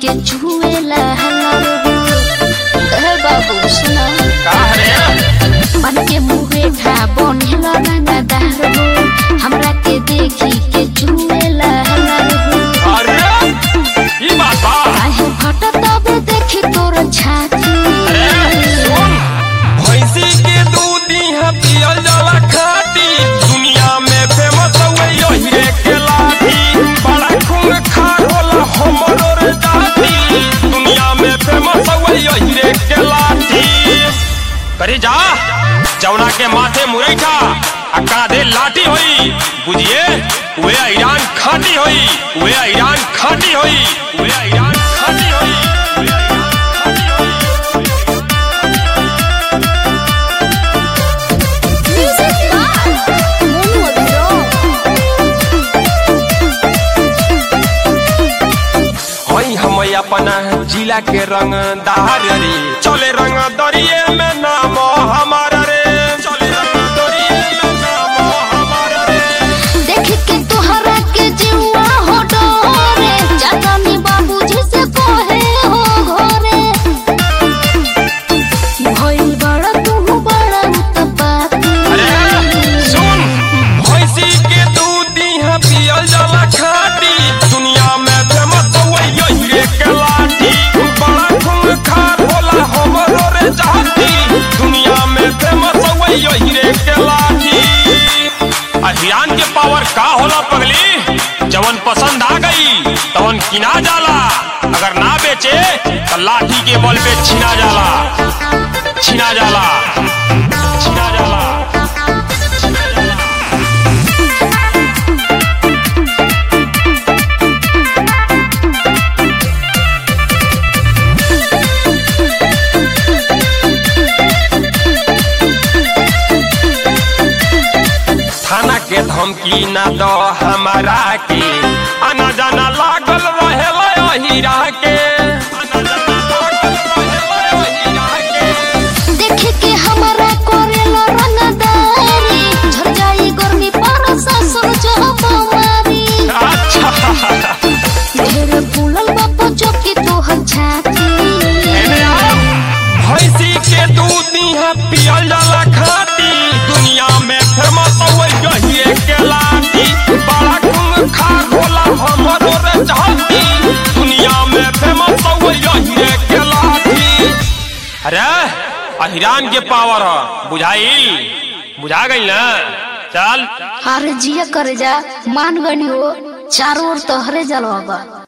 के चुएला हलर ए बाबू सुना का रे मन के मुहे खा बनेला रंगदार हो हमरा के देखी के चुएला हलर अरे ई बात बा काहे फटत तब देखी तोर छाती अरे सुन भैंसी के दूध इहाँ पियल जाला खाटी दुनिया में फेमस हुए यही रे के लाठी बड़ा खून खार होला हमरो रे जाती दुनिया में फेमस हुए यही रे के लाठी करे जा जौना के माथे मुरैठा आ कांधे लाठी होई बुझिए वे ईरान खाटी होई वे ईरान खाटी होई वे ईरान खाटी होई वे ईरान खाटी होई हई हम अपना जिला के रंग दार रे चले रंग दरिये में नाम हमार रे चले रंग दरिये में नाम हमार रे देख के तोहरा के जीवा हो डोरे जातानी बाबूजी से कहे हो घरे भइल बड़ा तू बड़ा उत्पाती अरे सुन भैंसी के दूध इहाँ पियल जाला खाटी दुनिया में फेमस हुए यही रे के लाठी बड़ा खून खार होला हमरो रे जाती दुनिया में फेमस हुए यही रे के लाठी अभियान के पावर का होला पगली जवन पसंद आ गई तवन किना जाला अगर ना बेचे तो लाठी के बल पे छिना जाला छिना जाला छिना जाला थाना के धमकी ना दो हमारा के आना जाना लागल रहे हीरा के आना जाना लागल रहेला हीरा के देख के हमरा करेला रंगदारी झड़ जाई गर्मी पर ससुर जब मारी अच्छा ढेर फूलल बापू चौकी तोहर छाती एने आओ। भैंसी के दूध इहाँ पियल जाला खाटी दुनिया में फेमस हुए यही के लाठी बड़ा खून खार होला हमरो रे जाती दुनिया में फेमस हुए यही के लाठी अरे अहिरान के पावर ह बुझाइल बुझा गई ना चल अरे जिया करे जा मान गनी हो चारों ओर तोहरे जलवा बा